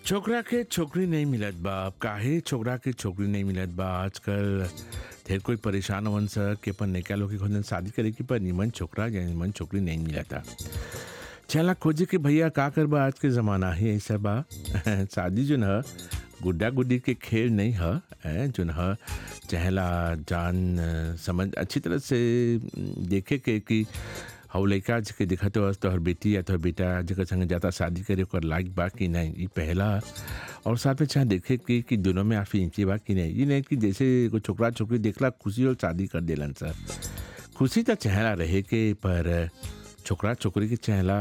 छोकरा के छोकरी नहीं मिलत बा अब काहे छोकरा के छोकरी नहीं मिलत बा आजकल ढेर कोई परेशान होवन स कि अपन नैका लोग के खोजन शादी करे की पर निमन छोकरा या निमन छोकरी नहीं मिलता चला खोजे के भैया का करबा आज के ज़माना ही ऐसा बा शादी जो न गुड्डा गुड्डी के खेल नहीं है हैं, जो न चहला जान अ, समझ अच्छी तरह से म, देखे के कि हौ लइका के देखत हो तोहर बेटी या तोहर बेटा जेकर संगे जाता शादी करे ओकर लायक बा कि नहीं ई पहला और साथ में चाहे देखे कि, कि दोनों में आफी इंची बा कि नहीं ये नहीं कि जैसे कोई छोकरा छोकरी देखला खुशी और शादी कर देलन सर खुशी तो चेहरा रहे के पर छोकरा छोकरी के चेहरा